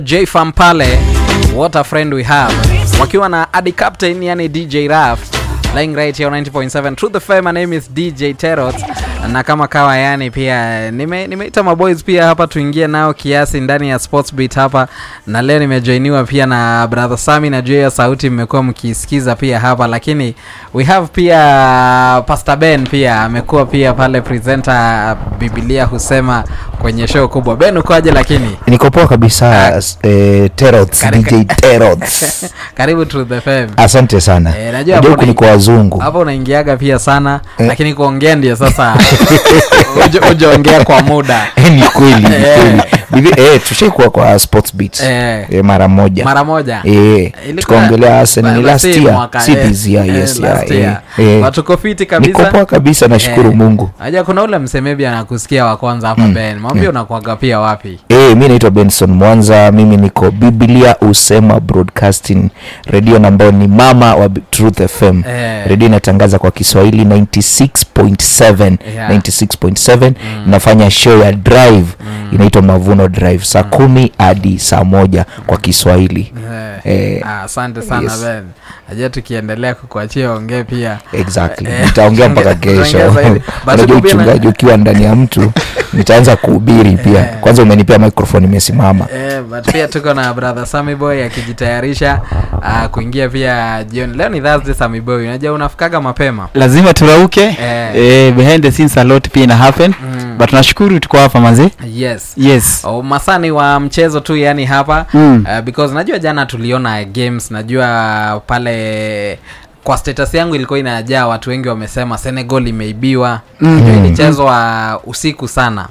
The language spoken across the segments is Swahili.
J Fam pale, what a friend we have, wakiwa na Adi Captain, yani DJ Raf lying right here on 90.7 Truth FM. My name is DJ Terot, na kama kawa, yani pia nime nimeita maboys pia hapa tuingie nao kiasi ndani ya Sports Beat hapa, na leo nimejoiniwa pia na brother Sami. Najua hiyo sauti mmekuwa mkisikiza pia hapa, lakini we have pia Pastor Ben pia amekuwa pia pale presenter Biblia husema kwenye show kubwa. Ben ukoaje? Lakini niko poa kabisa eh, Terots, Kare- DJ Terots. karibu Truth FM. asante sana Eh, najua najua hapo huku ni kwa una- wazungu hapo unaingiaga pia sana Eh. lakini kuongea ndio sasa uja- ujaongea kwa muda Eh, ni kweli ni Eh. kweli Hivi, eh, tushaikuwa kwa sports beat Eh. eh, mara moja mara moja eh, Ilikuwa- tukaongelea Arsenal ni ba- last si year mwaka, si eh, this year eh, yes last yeah, year. eh, eh. Watu tuko fiti niko kabisa poa kabisa nashukuru Eh. mungu Aja kuna ule msemebi anakusikia wa kwanza hapa Ben mwambie unakuaga pia wapi Eh, mi naitwa benson mwanza mimi niko biblia usema broadcasting redio na ambayo ni mama wa B- truth fm Eh. redio inatangaza kwa kiswahili 96.7 Yeah. 96.7 inafanya show ya drive inaitwa mavuno drive saa kumi hadi saa moja kwa kiswahili Eh. Eh, Ah, asante sana yes. Ben aja tukiendelea kukuachia ongee pia exactly Eh, nitaongea mpaka tutaongea kesho zaidi. But unajua tuko pia na- uchungaji ukiwa ndani ya mtu nitaanza kuhubiri pia kwanza umenipea microphone imesimama Eh, but pia tuko na brother Sammy Boy akijitayarisha uh, kuingia pia jioni. Leo ni Thursday Sammy Boy. Unajua unafikaga mapema. lazima turauke Eh. eh, behind the scenes a lot pia ina happen Mm. but tunashukuru tuko hapa manzi Yes. yes Oh, masani wa mchezo tu yani hapa Mm. uh, because najua jana tuliona games najua pale kwa status yangu ilikuwa inajaa watu wengi wamesema Senegal imeibiwa Mm. najua ilichezwa usiku sana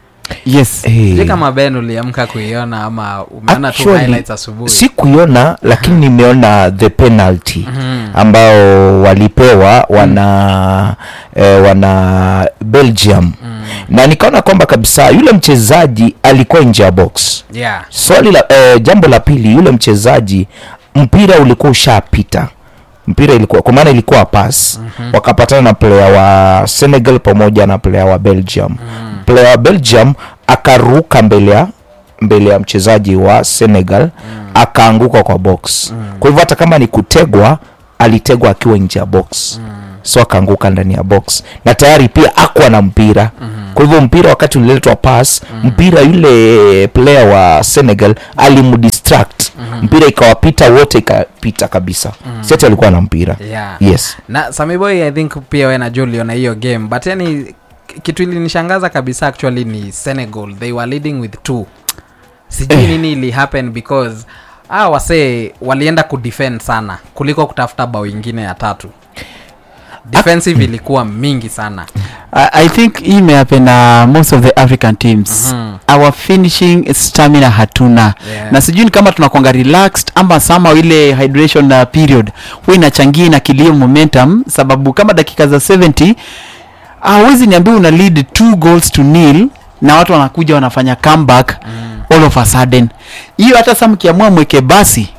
yes Eh. sijui kama Ben uliamka kuiona ama umeona tu Actually, highlights asubuhi si kuiona lakini nimeona the penalty Mhm. ambao walipewa wana eh, wana belgium na nikaona kwamba kabisa yule mchezaji alikuwa nje ya box yeah swali la eh, jambo la pili yule mchezaji mpira ulikuwa ushapita mpira ilikuwa kwa maana ilikuwa pass mm-hmm. wakapatana na player wa senegal pamoja na player wa belgium mm. player wa belgium akaruka mbele ya mbele ya mchezaji wa senegal mm. akaanguka kwa box mm. kwa hivyo hata kama ni kutegwa alitegwa akiwa nje ya box mm. so akaanguka ndani ya box na tayari pia akwa na mpira mm-hmm. kwa hivyo mpira wakati uliletwa pass mm-hmm. mpira yule player wa senegal alimdistract mm-hmm. mpira ikawapita wote ikapita kabisa mm-hmm. seti alikuwa na mpira yeah yes na samiboy i think pia we najua uliona hiyo game but yani k- kitu ilinishangaza kabisa actually ni senegal they were leading with two sijui nini ili happen because ah wasee walienda kudefend sana kuliko kutafuta bao ingine ya tatu defensive ilikuwa mingi sana I, i think hii imehappen na most of the african teams Mhm. our finishing stamina hatuna Yeah. na sijui ni kama tunakwanga relaxed ama sama ile hydration uh, period huwa inachangia inakilia momentum sababu kama dakika za 70 hawezi niambia una lead two goals to nil na watu wanakuja wanafanya comeback mm. all of a sudden hiyo hata sa mkiamua mweke basi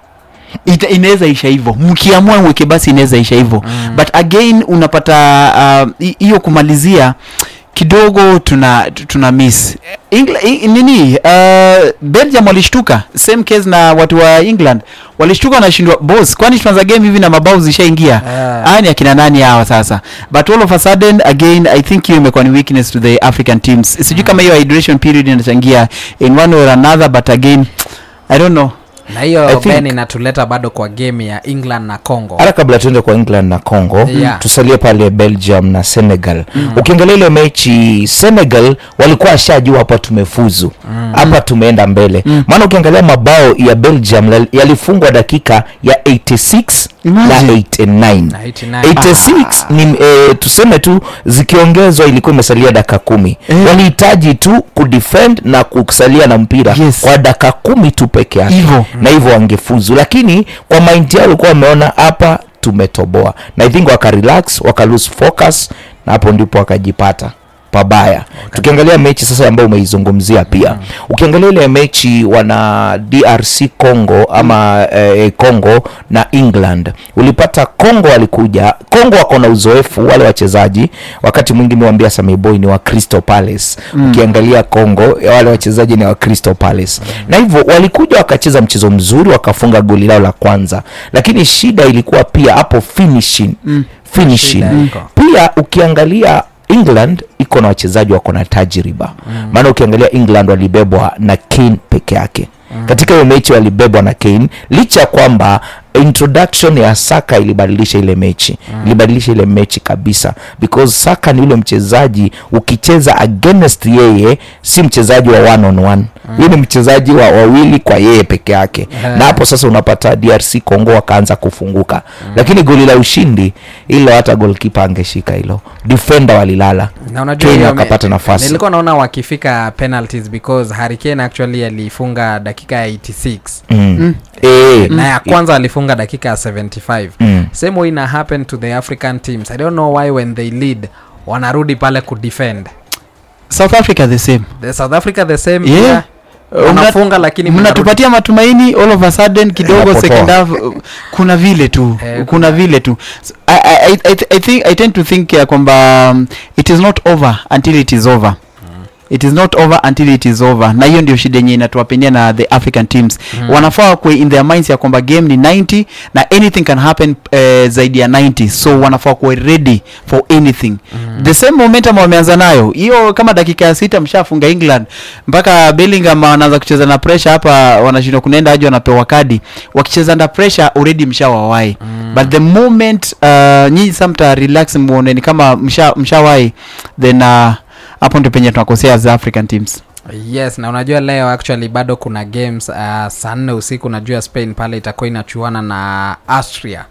ita- inaweza isha hivyo mkiamua mweke basi inaweza isha hivyo mm. but again unapata uh, hi- hiyo kumalizia kidogo tuna tu- tuna miss Engla, i, nini uh, belgium walishtuka same case na watu wa england walishtuka wanashindwa bos kwani tunaanza game hivi na mabao zishaingia Ah. haya ni akina nani hawa sasa but all of a sudden again i think hiyo imekuwa ni weakness to the african teams sijui kama hiyo hydration period inachangia in one or another but again i don't know na I hiyo think- ben inatuleta bado kwa game ya england na congo hata kabla tuende kwa england na congo Yeah. tusalie pale belgium na senegal mm. ukiangalia ile mechi senegal walikuwa ashajua hapa tumefuzu hapa tumeenda mbele maana ukiangalia mabao ya belgium lal- yalifungwa dakika ya 86 na Imagine. 89 Na 89. 86 ni eh, tuseme tu zikiongezwa ilikuwa imesalia dakika kumi Eh. walihitaji tu kudefend na kusalia na mpira Yes. kwa dakika kumi tu peke yake Hivo. na hivyo wangefuzu lakini kwa mind yao walikuwa wameona hapa tumetoboa na i think wakarelax wakalose focus na hapo ndipo wakajipata pabaya tukiangalia mechi sasa ambayo umeizungumzia pia ukiangalia ile mechi wana drc congo ama eh, congo na england ulipata congo walikuja congo wako na uzoefu wale wachezaji wakati mwingi miwambia sameboy ni wa crystal palace ukiangalia congo wale wachezaji ni wa crystal palace na hivyo walikuja wakacheza mchezo mzuri wakafunga goli lao la kwanza lakini shida ilikuwa pia hapo finishing finishing Shida iko. pia ukiangalia england iko na wachezaji wako na tajriba maana ukiangalia england walibebwa na kane peke yake katika hiyo mechi walibebwa na kane licha ya kwamba introduction ya saka ilibadilisha ile mechi ilibadilisha ile mechi kabisa because saka ni yule mchezaji ukicheza against yeye si mchezaji wa one on one huyu ni mchezaji wa wawili kwa yeye peke yake Eh. na hapo sasa unapata drc congo wakaanza kufunguka lakini goli la ushindi ilo hata golkipa angeshika hilo defender walilala na unajua Kane hiyo me- akapata nafasi. nilikuwa naona wakifika penalties because Harry Kane actually alifunga dakika ya 86 mm. Eh, na ya kwanza alifunga dakika ya 75 Mm. same way ina happen to the african teams i don't know why when they lead wanarudi pale kudefend south africa the same the south africa the same Yeah. pia Uh, wanafunga lakini mnarudi. mnatupatia matumaini all of a sudden kidogo Inapotoa. second half uh, kuna vile tu Eh, kuna vile tu So, I, I, I, I, think, I tend to think ya kwamba um, it is not over until it is over it is not over until it is over na hiyo ndio shida yenye inatuwapenia na the african teams Mm. wanafaa kwe in their minds ya kwamba game ni 90 na anything can happen uh, zaidi ya 90 so wanafaa kuwa ready for anything Mm. the same momentum wameanza nayo hiyo kama dakika ya sita mshafunga england mpaka bellingham wanaanza kucheza na pressure hapa wanashindwa kunaenda aje wanapewa kadi wakicheza under pressure already mshawawai Mm. but the moment uh, nyinyi sa mta relax muone ni kama msha mshawai then uh, hapo ndio penye tunakosea as african teams yes na unajua leo actually bado kuna games uh, saa nne usiku unajua spain pale itakuwa inachuana na austria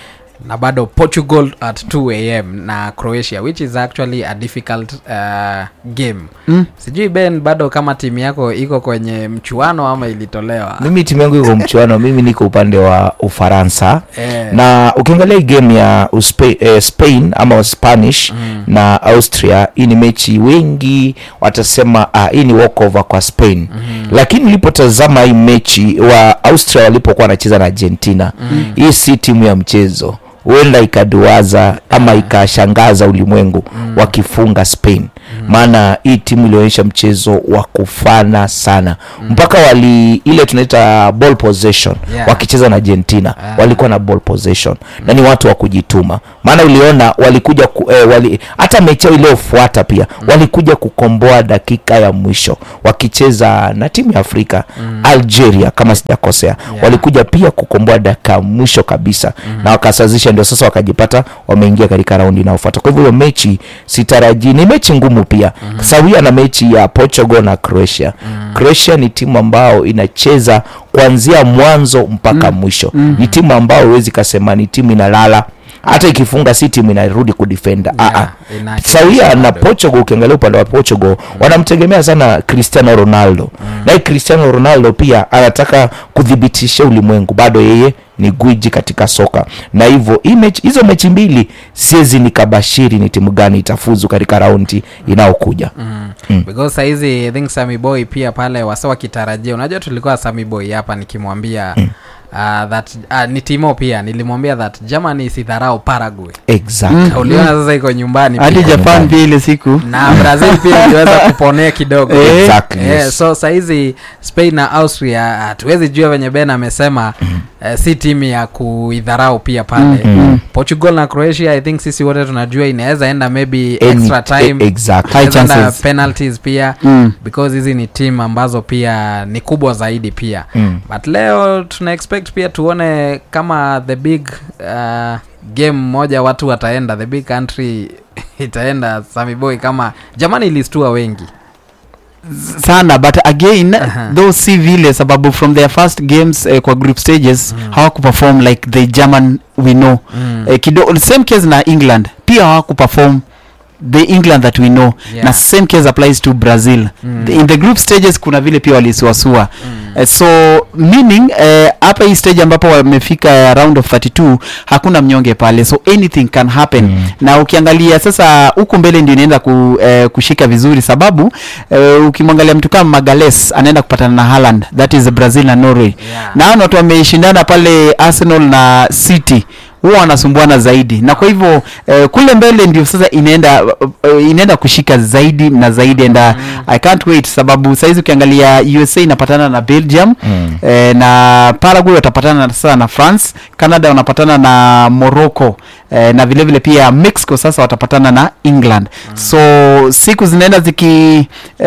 na bado portugal at 2 am na croatia which is actually a difficult uh, game mm? sijui ben bado kama timu yako iko kwenye mchuano ama ilitolewa mimi timu yangu iko mchuano mimi niko upande wa ufaransa eh, na ukiangalia hii game ya Uspe, eh, spain ama spanish mm, na austria hii ni mechi wengi watasema ah, hii ni walkover kwa spain mhm, lakini nilipotazama hii mechi wa austria walipokuwa wanacheza na argentina mm, hii si timu ya mchezo huenda ikaduaza ama ikashangaza ulimwengu Mm. wakifunga spain maana hii timu ilionyesha mchezo wa kufana sana mpaka wali ile tunaita ball possession Yeah. wakicheza na argentina Ah. walikuwa na ball possession na ni watu wa kujituma maana uliona walikuja ku, eh, wali, hata mechi yao iliyofuata pia walikuja kukomboa dakika ya mwisho wakicheza na timu ya afrika algeria kama sijakosea Yeah. walikuja pia kukomboa dakika ya mwisho kabisa na wakasazisha ndio sasa wakajipata wameingia katika raundi inayofuata kwa hivyo hiyo mechi sitarajii ni mechi ngumu pia sawia na mechi ya portugal na croatia croatia ni timu ambao inacheza kuanzia mwanzo mpaka mwisho ni timu ambao huwezi kasema ni timu inalala hata ikifunga si timu inarudi kudefenda yeah, yeah. inacheza sawia na bado. portugal ukiangalia upande wa portugal wanamtegemea sana cristiano ronaldo naye cristiano ronaldo pia anataka kudhibitisha ulimwengu bado yeye ni gwiji katika soka na hivyo hii mechi- hizo mechi mbili siwezi nikabashiri ni timu gani itafuzu katika raundi inayokuja Mm. Mm. because saizi I think Sammy Boy pia pale wasa wakitarajia unajua tulikuwa Sammy Boy hapa nikimwambia mm. uh, that uh, ni timo pia nilimwambia that Germany isidharau Paraguay exactly Mm. uliona sasa iko nyumbani hadi pia. japan pia ile siku na Brazil pia iliweza kuponea kidogo Eh. Exactly, Eh, yes. so saizi Spain na Austria hatuwezi jua venye Ben amesema eh, si timu ya kuidharau pia pale Mm. Portugal na Croatia I think sisi wote tunajua inaweza enda maybe Any- extra time e- exactly. High Inaweza enda chances. penalties pia mm. because hizi ni timu ambazo pia ni kubwa zaidi pia Mm. but leo tuna expect pia tuone kama the big uh, game moja watu wataenda the big country itaenda Sammy Boy kama jamani ilistua wengi sana but again Aha. though si vile sababu from their first games eh, kwa group stages Mm. hawakuperform like the german we know mm. eh, kido, same case na england pia hawakuperform the england that we know Yeah. na same case applies to brazil Mm. the, in the group stages kuna vile pia walisuasua Mm. Eh, so meaning eh, hapa hii stage ambapo wamefika round of 32 hakuna mnyonge pale so anything can happen Mm. na ukiangalia sasa huku mbele ndio inaenda ku, eh, kushika vizuri sababu eh, ukimwangalia mtu kama magales anaenda kupatana na Haaland that is brazil na norway Yeah. na hao ni watu wameshindana pale arsenal na city huwa wanasumbuana zaidi na kwa hivyo eh, kule mbele ndio sasa inaenda uh, inaenda kushika zaidi na zaidi and uh, i can't wait sababu saizi ukiangalia usa inapatana na belgium Mm. eh, na paraguay watapatana na- sasa na france canada wanapatana na morocco eh, na vile vile pia mexico sasa watapatana na england so siku zinaenda ziki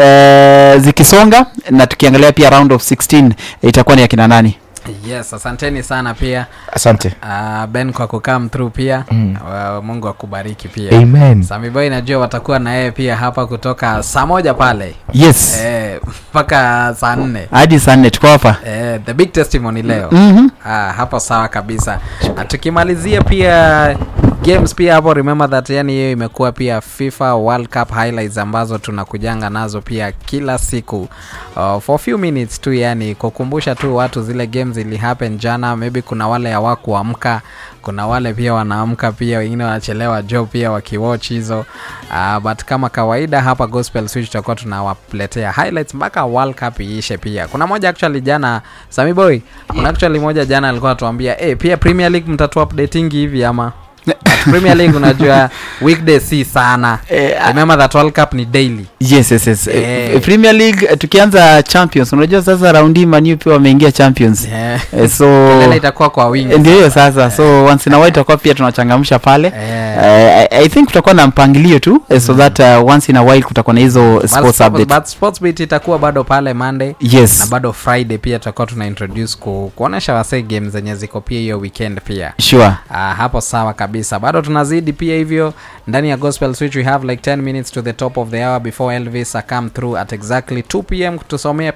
eh, zikisonga na tukiangalia pia round of 16 eh, itakuwa ni akina nani yes asanteni sana pia asante uh, ben kwa kukam through pia Mm. uh, mungu akubariki pia amen samiboy najua watakuwa na yeye pia hapa kutoka saa moja pale yes Eh, mpaka saa nne hadi saa nne tuko hapa eh, the big testimony leo Mhm. ah, hapo sawa kabisa Na tukimalizia pia games pia hapo remember that yani hiyo imekuwa pia fifa world cup highlights ambazo tunakujanga nazo pia kila siku uh, for few minutes tu yani kukumbusha tu watu zile games ili happen jana maybe kuna wale hawakuamka kuna wale pia wanaamka pia wengine wanachelewa jo pia wakiwatch hizo uh, but kama kawaida hapa gospel switch tutakuwa tunawaletea highlights mpaka world cup iishe pia kuna moja actually jana sami boy kuna actually moja jana alikuwa atuambia hey, pia premier league mtatu updatingi hivi ama But premier league unajua weekday si sana Eh, ah. remember that world cup ni daily yes yes yes Eh. Eh, premier league eh, tukianza champions unajua sasa raundi manu pia wameingia champions yeah. Eh, so Kelele itakuwa kwa wingi eh, ndio hiyo sasa so once in a while tutakuwa pia tunachangamsha pale Eh. Eh, I, i think kutakuwa na mpangilio tu eh, so that uh, once in a while kutakuwa na hizo But sports sports- update but sports beat itakuwa bado pale monday na yes bado friday pia tutakuwa tuna introduce ku, kuonesha wasee games zenye ziko pia hiyo weekend pia sure Ah, hapo sawa kabisa bado tunazidi pia hivyo ndani ya gospel switch we have like 10 minutes to the top of the hour before elvis come through at exactly 2 pm kutusomea